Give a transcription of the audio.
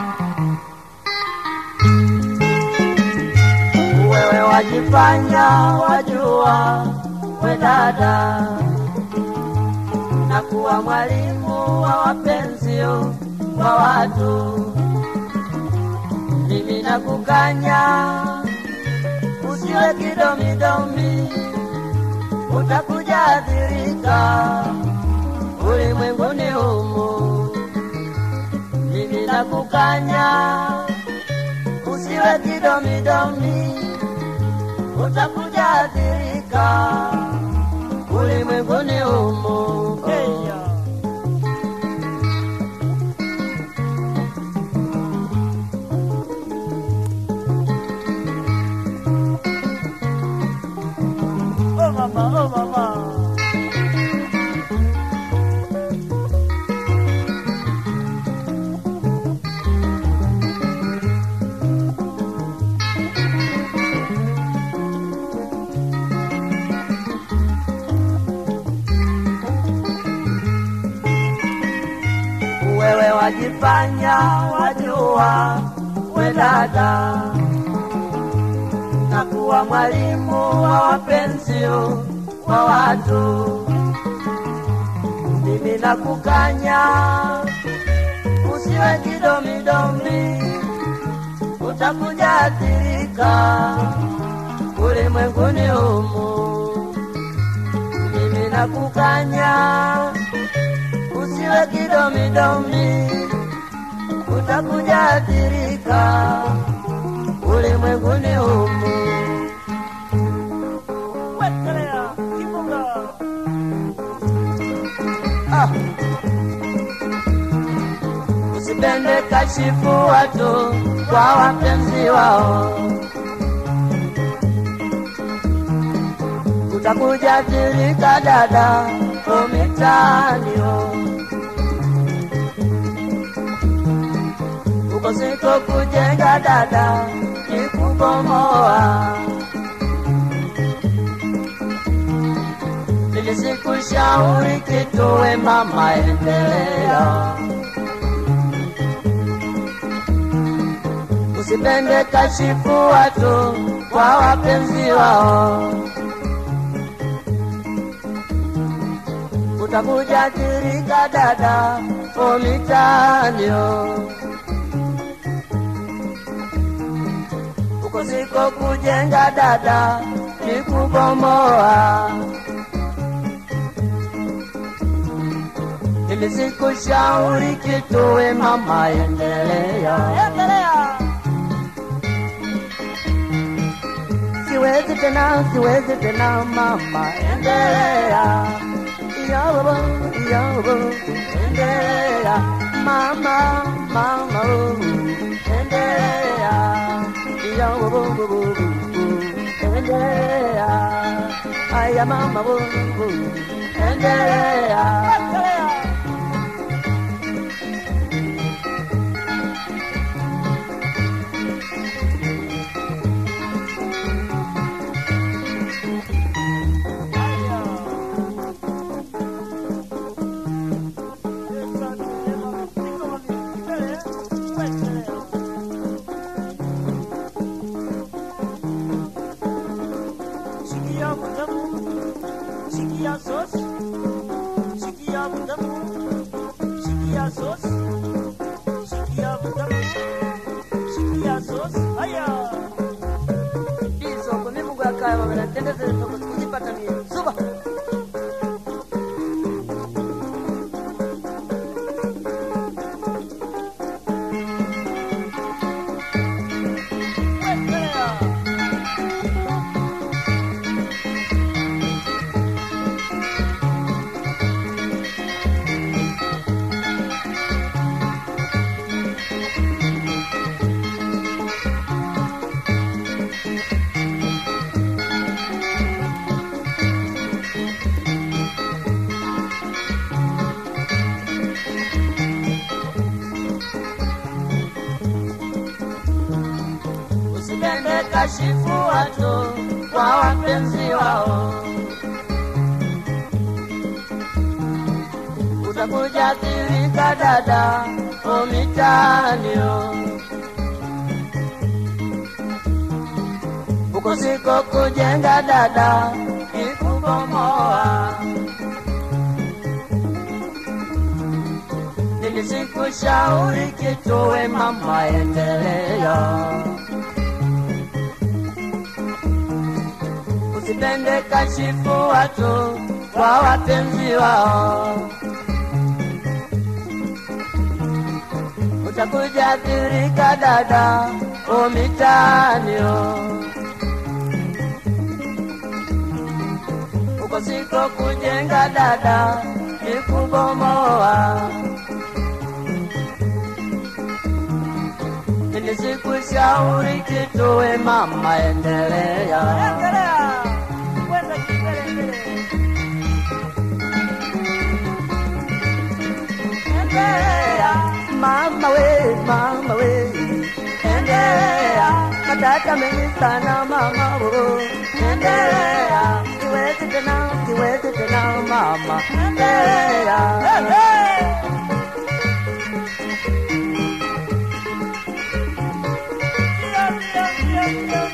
wewe wajifanya wajua we dada na kuwa mwalimu wa wapenzi wa watu mimi nakukanya usiwe kidomidomi utakuja adhirika ulimwenguni humu mimi nakukanya usiwe kidomidomi utakuja adhirika ulimwenguni humu Oh mama, oh mama. wewe wajifanya wajua we dada na kuwa mwalimu wa wapenzi wa watu mimi nakukanya usiwe kidomidomi utakuja athirika ulimwenguni humu mimi nakukanya usiwe kidomidomi, utakuja athirika ulimwenguni humu. Wekelea, kifunga. Ah. Usipende kashifu watu kwa wapenzi wao, utakuja athirika dada umitaanio uko siko kujenga dada ni kubomoa. Nilisikushauri kitu we mama, endelea, usipende kashifu watu kwa wapenzi wao, utakuja athirika dada umitaanio uko siko kujenga dada ni kubomoa. Nilisikushauri kitu we mama, endelea. Endelea. Siwezi tena, siwezi tena mama, endelea. Yobo, yobo, endelea. Mama, mama, oh, endelea. Yobo, bo, bo, bo, bo, endelea. Aya mama, bo, bo, endelea. Wekelea. Haya. Esa ni ema, niko mami, mbele, wekelea. Sikia mtamu, sikia sos, sikia mtamu, sikia sos, sikia mtamu, sikia sos. Haya. Isoko mimi ngakaya mama natendeze kujipata mimi. Suba. Wekelea. Usipende kashifu watu kwa wapenzi wao, utakuja athirika dada umitaani huko siko kujenga dada ikubomoa nilisikushauri kituwe mama endelea usipende kashifu watu kwa wapenzi wao utakuja athirika dada umitanio uko siko kujenga dada ikubomoa nilisikushauri kituwe mama endelea Endelea. Kwenda kimbele mbele. endelea mama we mama we endelea matata mengi sana mama wo endelea kiwezi tena kiwezi tena mama endelea Ndio, ndio, ndio, ndio.